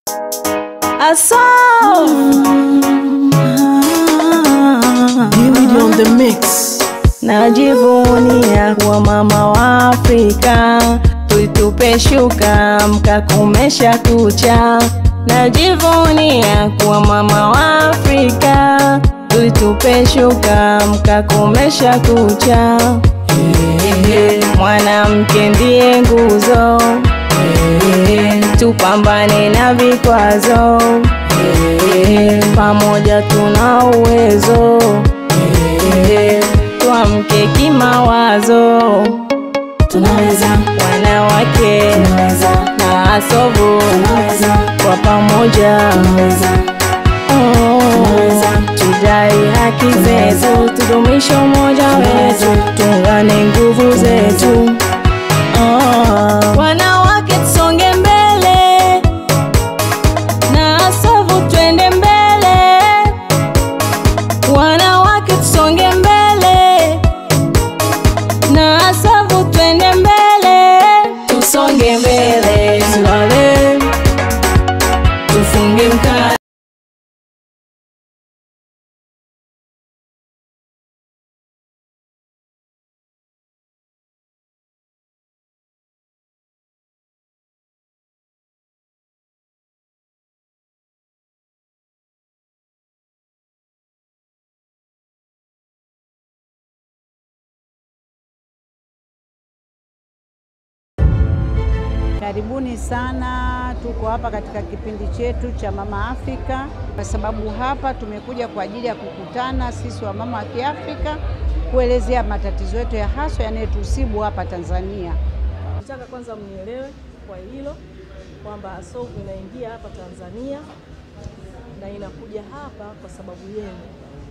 I saw David on the mix. najivunia kuwa mama wa Afrika, tuitupe shuka mkakomesha kucha. Najivunia kuwa mama wa Afrika, tuitupe shuka mkakomesha kucha. Mwanamke ndiye nguzo, tupambane na vikwazo, pamoja tuna uwezo tuamke kimawazo, Tunaweza, wanawake tunaweza, na asovu tunaweza, kwa pamoja tunaweza, oh, tunaweza. tudai haki zetu, tudumishe umoja wetu, tuungane nguvu zetu oh. Wanawake tusonge mbele na asovu twende mbele, wanawake tusonge mbele na asafu twende mbele, tusonge mbele, tulale tufunge mkanda. Karibuni sana, tuko hapa katika kipindi chetu cha Mama Afrika, kwa sababu hapa tumekuja kwa ajili ya kukutana sisi wamama wa Kiafrika kuelezea matatizo yetu ya haswa yanayotusibu hapa Tanzania. Nataka kwanza mnielewe kwa hilo kwamba ASOV inaingia hapa Tanzania na inakuja hapa kwa sababu yenu,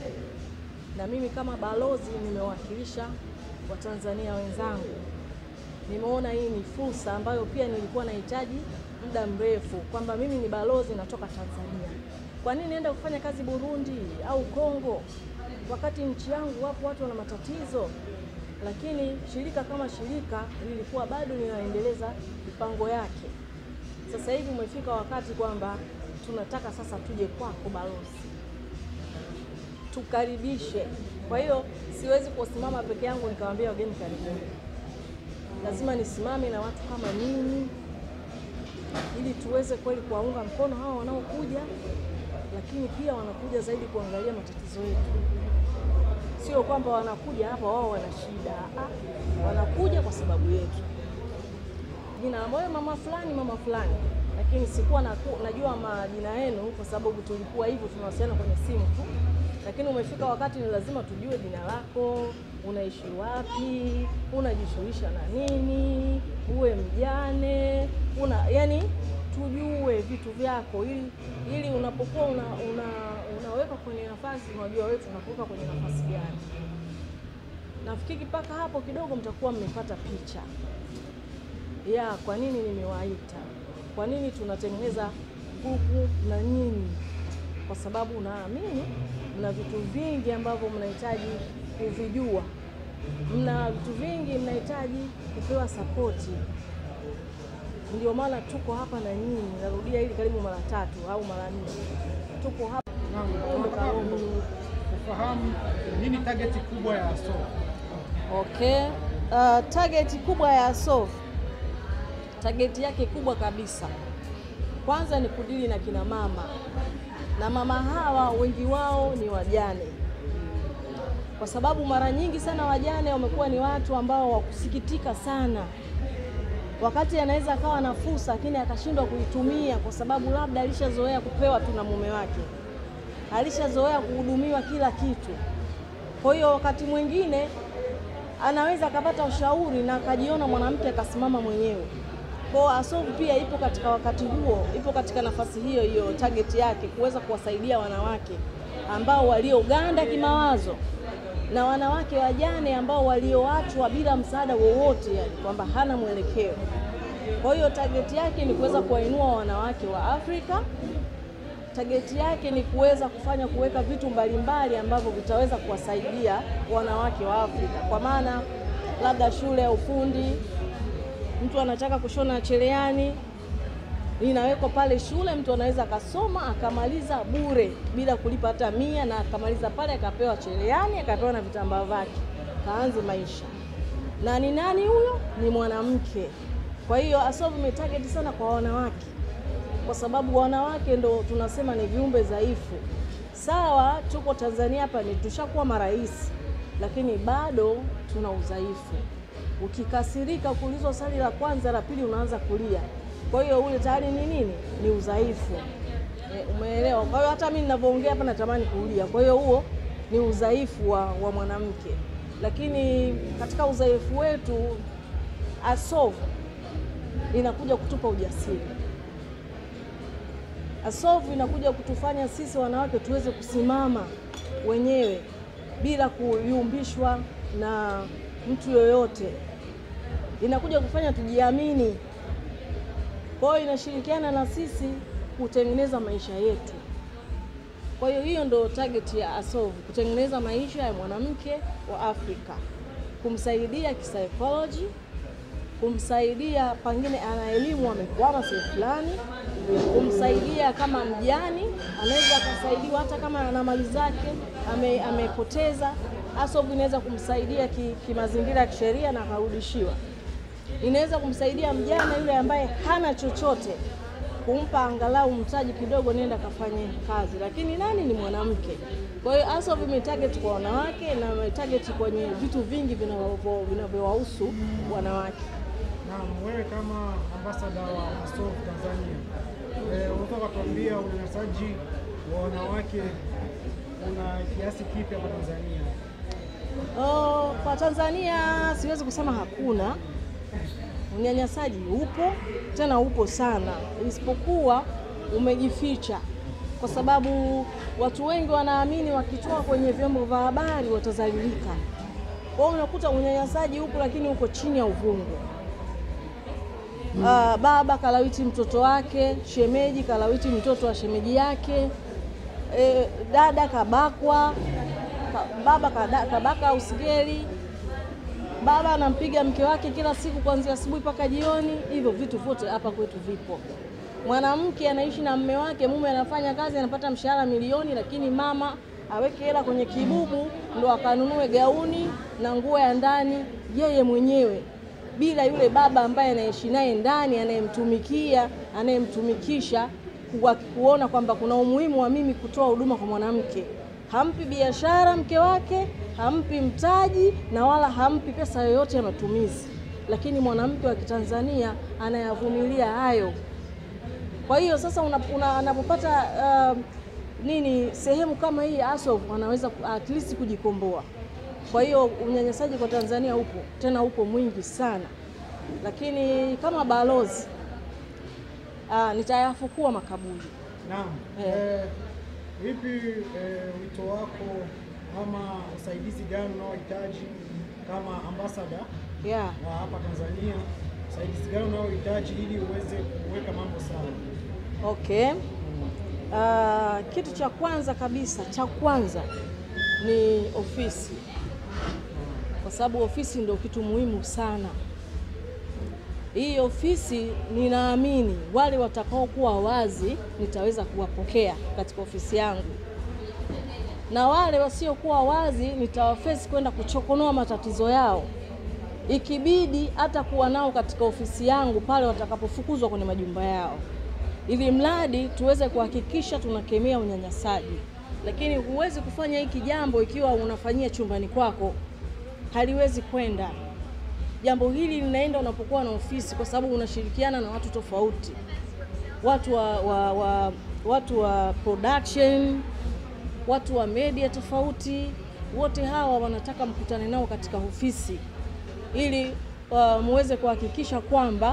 na mimi kama balozi nimewakilisha Watanzania wenzangu. Nimeona hii ni fursa ambayo pia nilikuwa nahitaji muda mrefu, kwamba mimi ni balozi natoka Tanzania. Kwa nini nienda kufanya kazi Burundi au Kongo wakati nchi yangu wapo watu wana matatizo? Lakini shirika kama shirika lilikuwa bado linaendeleza mipango yake. Sasa hivi umefika wakati kwamba tunataka sasa tuje kwako balozi, tukaribishe. Kwa hiyo siwezi kusimama peke yangu nikawaambia wageni karibuni, lazima nisimame na watu kama nyinyi ili tuweze kweli kuwaunga mkono hawa wanaokuja, lakini pia wanakuja zaidi kuangalia matatizo yetu. Sio kwamba wanakuja hapa wao wana shida, ah, wanakuja kwa sababu yetu. Jina la moyo mama fulani, mama fulani, lakini sikuwa na, najua majina yenu kwa sababu tulikuwa hivyo tunawasiliana kwenye simu tu, lakini umefika wakati ni lazima tujue jina lako, unaishi wapi, unajishughulisha na nini, uwe mjane, una yani tujue vitu vyako ili ili unapokuwa una, una, unaweka kwenye nafasi unajua wewe tunakuweka kwenye nafasi gani. Nafikiri mpaka hapo kidogo mtakuwa mmepata picha ya kwa nini nimewaita, kwa nini tunatengeneza grupu na nyinyi, kwa sababu naamini mna vitu vingi ambavyo mnahitaji kuvijua, mna vitu vingi mnahitaji kupewa sapoti. Ndio maana tuko hapa na nyinyi, narudia hili karibu mara tatu au mara nne, tuko hapa Tunataka kufahamu nini target kubwa ya ASOV. Okay. Uh, target kubwa ya ASOV, target yake kubwa kabisa, kwanza ni kudili na kina mama, na mama hawa wengi wao ni wajane, kwa sababu mara nyingi sana wajane wamekuwa ni watu ambao wakusikitika sana, wakati anaweza akawa na fursa lakini akashindwa kuitumia kwa sababu labda alishazoea kupewa tu na mume wake, alishazoea kuhudumiwa kila kitu. Kwa hiyo wakati mwingine anaweza akapata ushauri na akajiona mwanamke akasimama mwenyewe. Kwa hiyo ASOV pia ipo katika wakati huo, ipo katika nafasi hiyo hiyo, target yake kuweza kuwasaidia wanawake ambao walioganda kimawazo na wanawake wajane ambao walioachwa bila msaada wowote, yani kwamba hana mwelekeo. Kwa hiyo target yake ni kuweza kuwainua wanawake wa Afrika tageti yake ni kuweza kufanya kuweka vitu mbalimbali ambavyo vitaweza kuwasaidia wanawake wa Afrika, kwa maana labda shule ya ufundi, mtu anataka kushona cherehani, linawekwa pale shule, mtu anaweza akasoma akamaliza bure bila kulipa hata mia, na akamaliza pale akapewa cherehani akapewa na vitambaa vyake, kaanze maisha. Na ni nani huyo? Ni mwanamke. Kwa hiyo ASOV imetarget sana kwa wanawake, kwa sababu wanawake ndo tunasema ni viumbe dhaifu. Sawa, tuko Tanzania hapa ni tushakuwa marais, lakini bado tuna udhaifu. Ukikasirika kuulizwa swali la kwanza, la pili unaanza kulia. Kwa hiyo ule tayari ni nini? Ni udhaifu. E, umeelewa? Kwa hiyo hata mimi ninavyoongea hapa natamani kulia. Kwa hiyo huo ni udhaifu wa, wa mwanamke, lakini katika udhaifu wetu ASOV inakuja kutupa ujasiri. ASOV inakuja kutufanya sisi wanawake tuweze kusimama wenyewe bila kuyumbishwa na mtu yoyote. Inakuja kufanya tujiamini. Kwa hiyo inashirikiana na sisi kutengeneza maisha yetu. Kwa hiyo hiyo ndo target ya ASOV, kutengeneza maisha ya mwanamke wa Afrika, kumsaidia kisaikolojia kumsaidia pengine ana elimu amekwama sehemu fulani, kumsaidia kama mjani, anaweza akasaidiwa hata kama ana mali zake ame, amepoteza. ASOV inaweza kumsaidia ki- kimazingira ya kisheria na akarudishiwa. Inaweza kumsaidia mjana yule ambaye hana chochote, kumpa angalau mtaji kidogo, nenda kafanye kazi, lakini nani ni mwanamke. Kwa hiyo ASOV imetarget kwa wanawake na imetarget kwenye vitu vingi vinavyo- vinavyowahusu wanawake. Naam, wewe kama ambasada wa ASOV Tanzania, eh, unaweza ukatuambia unyanyasaji wa wanawake una kiasi kipi hapa Tanzania? Oh, kwa Tanzania siwezi kusema hakuna unyanyasaji, upo tena upo sana, isipokuwa umejificha, kwa sababu watu wengi wanaamini wakitoa kwenye vyombo vya habari watazalilika. Kwa hiyo unakuta unyanyasaji upo, lakini uko chini ya uvungu. Ah, baba kalawiti mtoto wake, shemeji kalawiti mtoto wa shemeji yake, e, dada kabakwa, ka, baba kada, kabaka usigeli, baba anampiga mke wake kila siku kuanzia asubuhi mpaka jioni. Hivyo vitu vyote hapa kwetu vipo. Mwanamke anaishi na mume wake, mume anafanya kazi, anapata mshahara milioni, lakini mama aweke hela kwenye kibubu ndo akanunue gauni na nguo ya ndani yeye mwenyewe bila yule baba ambaye anaishi naye ndani, anayemtumikia, anayemtumikisha, kuwa- kuona kwamba kuna umuhimu wa mimi kutoa huduma kwa mwanamke. Hampi biashara mke wake, hampi mtaji na wala hampi pesa yoyote ya matumizi, lakini mwanamke wa Kitanzania anayavumilia hayo. Kwa hiyo sasa una- una- anapopata uh, nini sehemu kama hii ASOV anaweza ku- at least kujikomboa. Kwa hiyo unyanyasaji kwa Tanzania upo tena upo mwingi sana, lakini kama balozi uh, nitayafukua makaburi. Naam. Eh. Eh, vipi eh, wito wako ama usaidizi gani unaohitaji kama ambasada Yeah. wa hapa Tanzania? Usaidizi gani unaohitaji ili uweze kuweka mambo sawa? Okay. Uh, kitu cha kwanza kabisa cha kwanza ni ofisi, kwa sababu ofisi ndio kitu muhimu sana. Hii ofisi ninaamini wale watakaokuwa wazi nitaweza kuwapokea katika ofisi yangu, na wale wasiokuwa wazi nitawafesi kwenda kuchokonoa matatizo yao, ikibidi hata kuwa nao katika ofisi yangu pale watakapofukuzwa kwenye majumba yao ili mradi tuweze kuhakikisha tunakemea unyanyasaji. Lakini huwezi kufanya hiki jambo ikiwa unafanyia chumbani kwako, haliwezi kwenda. Jambo hili linaenda unapokuwa na ofisi, kwa sababu unashirikiana na watu tofauti, watu wa, wa, wa, watu wa production, watu wa media tofauti. Wote hawa wanataka mkutane nao katika ofisi ili uh, muweze kuhakikisha kwamba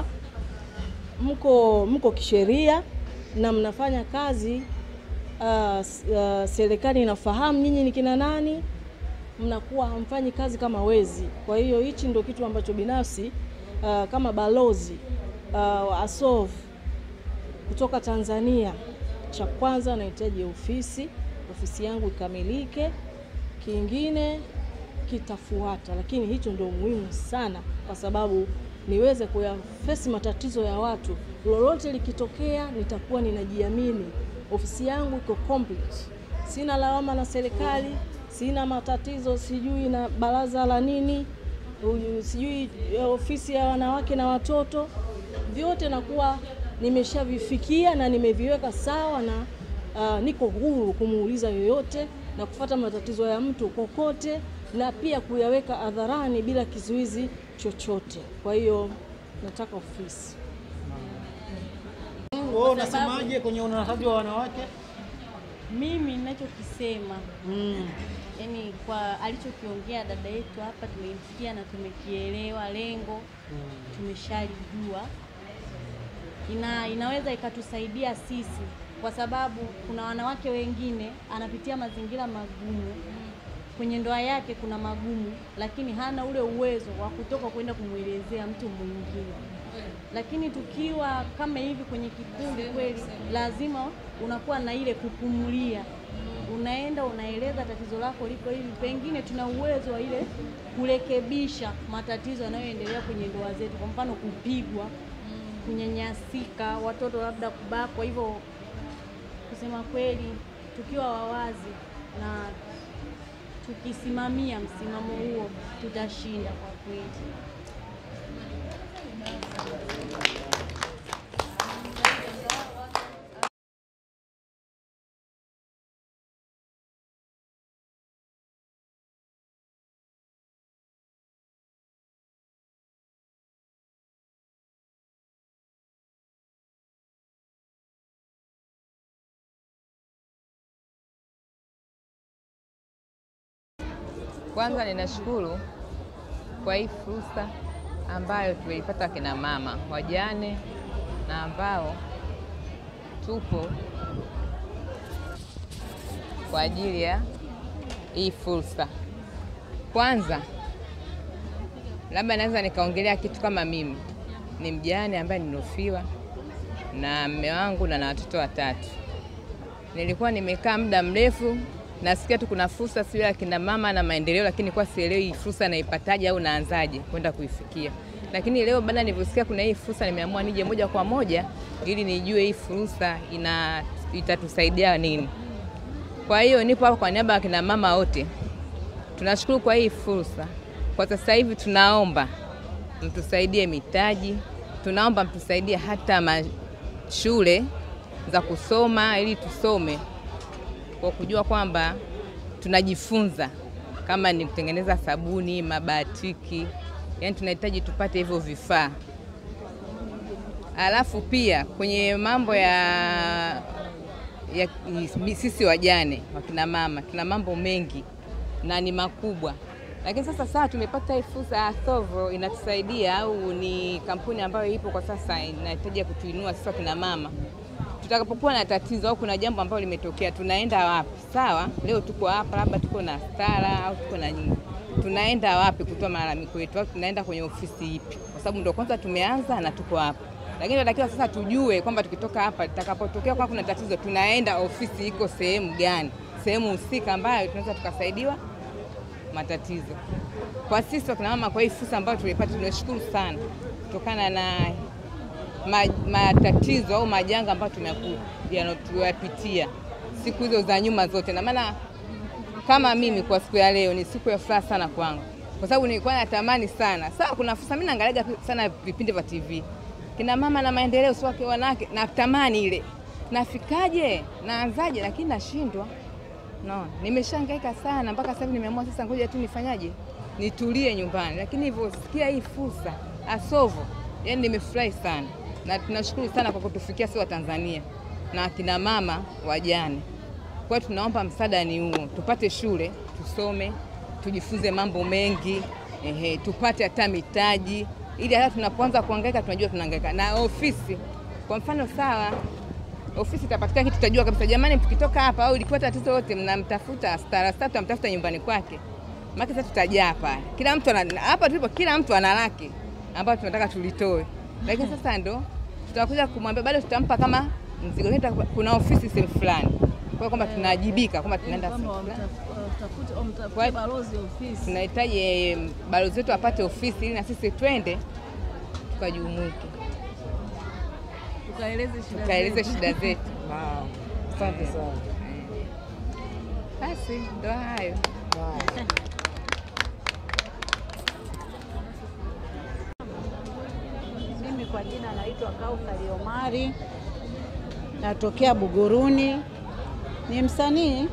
mko mko kisheria na mnafanya kazi uh, s- uh, serikali inafahamu nyinyi ni kina nani, mnakuwa hamfanyi kazi kama wezi. Kwa hiyo hichi ndio kitu ambacho binafsi uh, kama balozi uh, wa ASOV kutoka Tanzania, cha kwanza nahitaji ofisi, ofisi yangu ikamilike, kingine kitafuata, lakini hicho ndio muhimu sana, kwa sababu niweze kuyafesi matatizo ya watu. Lolote likitokea, nitakuwa ninajiamini, ofisi yangu iko complete, sina lawama na serikali, sina matatizo sijui na baraza la nini, uyu- sijui eh, ofisi ya wanawake na watoto, vyote nakuwa nimeshavifikia na nimeviweka sawa na uh, niko huru kumuuliza yoyote na kufata matatizo ya mtu kokote na pia kuyaweka hadharani bila kizuizi chochote. Kwa hiyo nataka ofisi. Wewe unasemaje kwenye unyanyasaji wa wanawake? Mimi ninachokisema Mm. yani, kwa alichokiongea dada yetu hapa, tumemsikia na tumekielewa, lengo tumeshalijua. Ina, inaweza ikatusaidia sisi, kwa sababu kuna wanawake wengine anapitia mazingira magumu kwenye ndoa yake, kuna magumu, lakini hana ule uwezo wa kutoka kwenda kumwelezea mtu mwingine lakini tukiwa kama hivi kwenye kikundi kweli, lazima unakuwa na ile kupumulia, unaenda unaeleza tatizo lako liko hivi, pengine tuna uwezo wa ile kurekebisha matatizo yanayoendelea kwenye ndoa zetu, kwa mfano kupigwa, kunyanyasika, watoto labda kubakwa. Hivyo kusema kweli, tukiwa wawazi na tukisimamia msimamo huo, tutashinda kwa kweli. Kwanza ninashukuru kwa hii fursa ambayo tumeipata kina mama wajane na ambao tupo kwa ajili ya hii fursa. Kwanza labda naweza nikaongelea kitu kama mimi ni mjane ambaye nilofiwa na mme wangu na na watoto watatu. Nilikuwa nimekaa muda mrefu nasikia tu kuna fursa sio ya kina mama na maendeleo, lakini kwa sielewi hii fursa naipataje au naanzaje kwenda kuifikia. Lakini leo baada nilivyosikia kuna hii fursa, nimeamua nije moja kwa moja ili nijue hii fursa ina itatusaidia nini. Kwa hiyo nipo hapa kwa niaba ya kina mama wote, tunashukuru kwa hii fursa. Kwa sasa hivi tunaomba mtusaidie mitaji, tunaomba mtusaidie hata mashule za kusoma ili tusome kwa kujua kwamba tunajifunza kama ni kutengeneza sabuni, mabatiki, yani tunahitaji tupate hivyo vifaa. Alafu pia kwenye mambo ya, ya sisi wajane wakina mama tuna mambo mengi na ni makubwa, lakini sasa saa tumepata hii fursa ya Thovo inatusaidia, au ni kampuni ambayo ipo kwa sasa inahitaji kutuinua sisi wakina mama tutakapokuwa na tatizo au kuna jambo ambalo limetokea, tunaenda wapi? Sawa, leo tuko hapa, labda tuko na stara au tuko na nyinyi, tunaenda wapi kutoa malalamiko yetu, au tunaenda kwenye ofisi ipi? Kwa sababu ndio kwanza tumeanza na tuko hapa, lakini tunatakiwa sasa tujue kwamba tukitoka hapa, tutakapotokea kwa kuna tatizo, tunaenda ofisi iko sehemu gani, sehemu husika ambayo tunaweza tukasaidiwa matatizo. Kwa sisi wakina mama, kwa hii fursa ambayo tulipata, tunashukuru sana kutokana na matatizo au majanga ambayo tumeyapitia siku hizo za nyuma zote, na maana kama mimi kwa siku ya leo ni siku ya furaha sana kwangu, kwa sababu nilikuwa natamani sana. Sawa, kuna fursa, mimi naangalia sana vipindi vya TV kina mama na maendeleo, sio wake wanawake, natamani ile nafikaje, naanzaje, lakini nashindwa. No, nimeshangaika sana mpaka sasa nimeamua sasa, ngoja tu nifanyaje, nitulie nyumbani, lakini hivyo sikia hii fursa Asovo, yani nimefurahi sana na tunashukuru sana kwa kutufikia sisi wa Tanzania na akina mama wajane. Kwa hiyo tunaomba msaada ni huo, tupate shule tusome, tujifunze mambo mengi ehe, tupate hata mitaji ili hata tunapoanza kuhangaika tunajua tunahangaika. Na ofisi kwa mfano, sawa, ofisi itapatikana kitu, tutajua kabisa, jamani, tukitoka hapa au ilikuwa tatizo lote, mnamtafuta stara stara, tutamtafuta nyumbani kwake, maana sasa tutajaa pale. Kila mtu ana hapa tulipo, kila mtu ana lake ambayo tunataka tulitoe, lakini sasa ndo tutakuja kumwambia bado tutampa kama mzigo, kuna ofisi sehemu fulani, kwa kwamba tunawajibika kwamba tunaenda tunahitaji balozi wetu apate ofisi ili na sisi twende tukajumuike, Tukaeleze shida tukaeleze zetu. shida zetu. Naam, asante sana. Basi ndo hayo. Haya. Mimi kwa jina naitwa Kauthari Omari, natokea Buguruni, ni msanii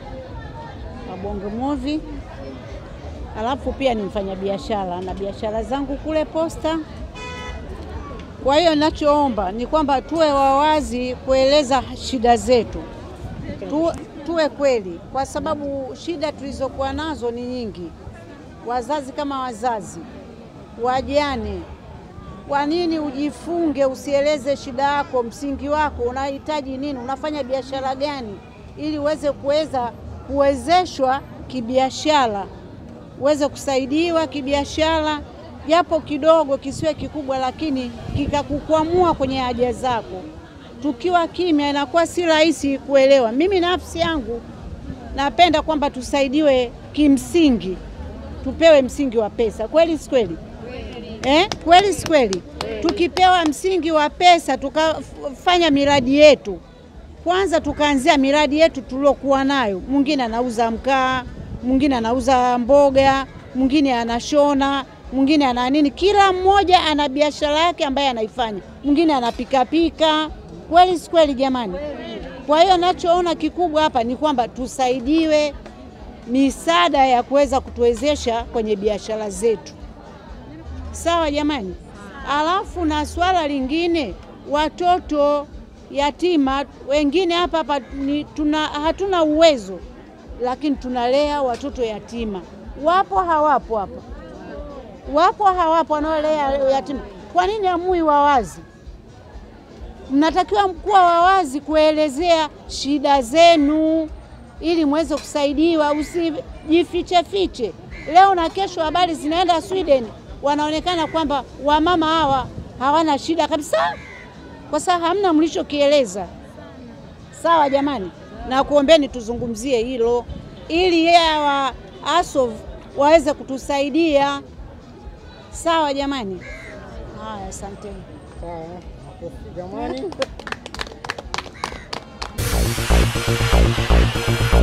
wa Bongo Movie, alafu pia ni mfanyabiashara na biashara zangu kule Posta. Kwa hiyo ninachoomba ni kwamba tuwe wawazi kueleza shida zetu, tu, tuwe kweli, kwa sababu shida tulizokuwa nazo ni nyingi, wazazi kama wazazi, wajane kwa nini ujifunge usieleze shida yako, msingi wako, unahitaji nini, unafanya biashara gani, ili uweze kuweza kuwezeshwa kibiashara, uweze kusaidiwa kibiashara, japo kidogo, kisiwe kikubwa, lakini kikakukwamua kwenye haja zako. Tukiwa kimya, inakuwa si rahisi kuelewa. Mimi nafsi yangu napenda kwamba tusaidiwe kimsingi, tupewe msingi wa pesa. Kweli si kweli? Eh, kweli si kweli? Tukipewa msingi wa pesa tukafanya miradi yetu, kwanza tukaanzia miradi yetu tuliokuwa nayo. Mwingine anauza mkaa, mwingine anauza mboga, mwingine anashona, mwingine ana nini, kila mmoja ana biashara yake ambaye anaifanya, mwingine anapikapika. Kweli si kweli jamani? Kwa hiyo nachoona kikubwa hapa ni kwamba tusaidiwe misaada ya kuweza kutuwezesha kwenye biashara zetu. Sawa jamani. Alafu na swala lingine, watoto yatima wengine hapa hapa ni tuna, hatuna uwezo, lakini tunalea watoto yatima. Wapo hawapo hapa? Wapo hawapo wanaolea yatima? Kwa nini hamui wawazi? Mnatakiwa kuwa wawazi kuelezea shida zenu ili muweze kusaidiwa, usijifiche fiche. Leo na kesho habari zinaenda Sweden, wanaonekana kwamba wamama hawa hawana shida kabisa, kwa sababu hamna mlichokieleza. Sawa jamani, na kuombeni tuzungumzie hilo ili yeye hawa ASOV waweze kutusaidia. Sawa jamani, haya, asanteni. Haya, makofi jamani.